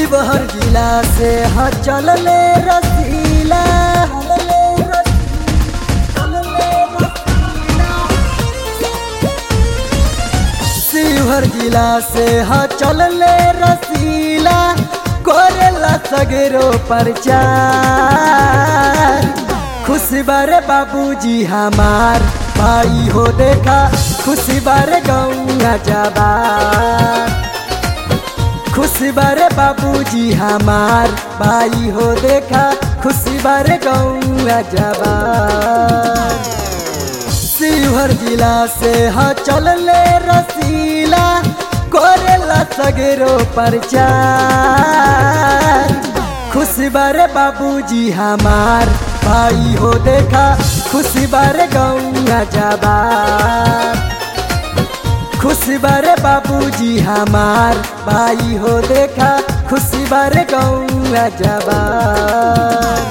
शिवहर जिला से ह चलले रसीला चलले रसीला, चलले रसीला। शिवहर जिला से ह चलले रसीला कोरेला सगरो प्रचार खुशी बारे बाबूजी हमार भाई हो देखा खुशी बारे गौआ जबार खुशी बारे बाबूजी हमार भाई हो देखा खुशी बारे गौआ जबार शिवहर जिला से ह चलले रसीला कोरेला सगरो प्रचार खुशी बारे बाबूजी हमार भाई हो देखा खुशी बारे गौआ जबार खुशी बारे बाबूजी हमार भाई हो देखा खुशी बारे गौआ जबार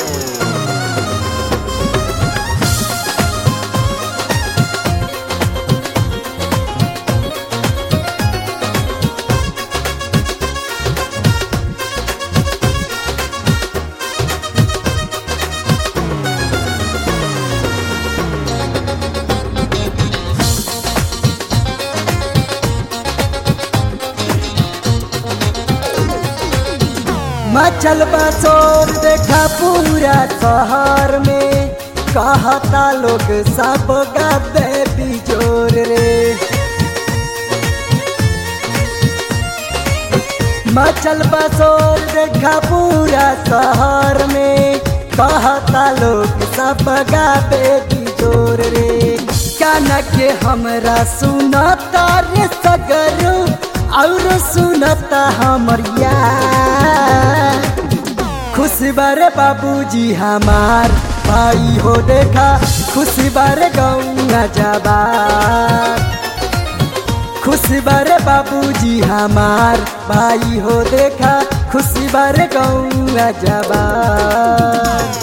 मचल बसोर देखा पूरा शहर में कहता लोग सब गाबे बिजोर रे मचल बसोर देखा पूरा शहर में कहता लोग सब गाबे बिजोर रे काना के हमरा सुनता रे सगरू और सुनता हमर यार खुशी बारे बाबूजी हमार भाई हो देखा खुशी बारे गौआ जबार खुशी बारे बाबूजी हमार भाई हो देखा खुशी बारे गौआ जबार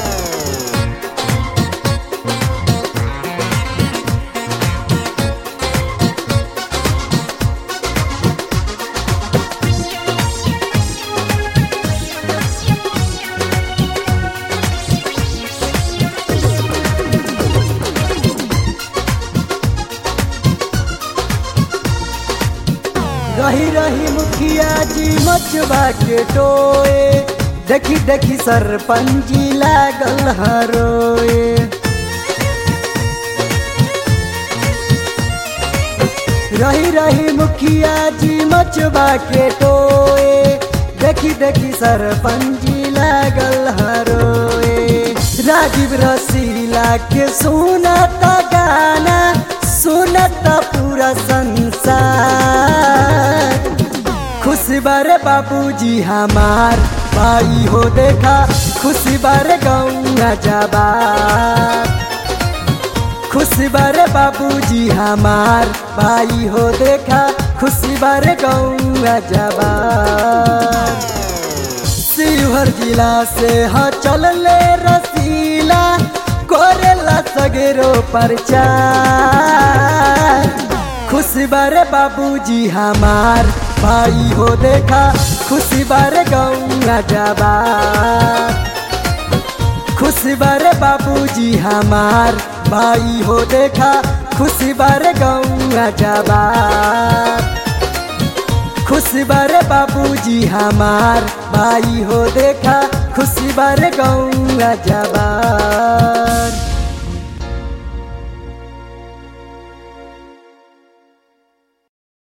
रही रही मुखिया जी मचबा के टोए देखी देखी सरपंची लागल हरोए रही रही मुखिया जी मचबा के टोए देखी देखी सरपंची लागल हरोए राजीव रसीला के सुनता गाना सुनता पूरा संसार खुशी बारे बाबूजी हमार भाई हो देखा खुशी बारे गौआ जबार खुशी बारे बाबूजी हमार भाई हो देखा खुशी बारे गौआ जबार शिवहर जिला से ह चलले रसीला कोरेला सगरो प्रचार खुशी बारे बाबूजी हमार भाई हो देखा खुशी बारे गौआ जबार खुशी बारे बाबूजी हमार भाई हो देखा खुशी बारे गौआ जबार खुशी बारे बाबूजी हमार भाई हो देखा खुशी बारे गौआ जबार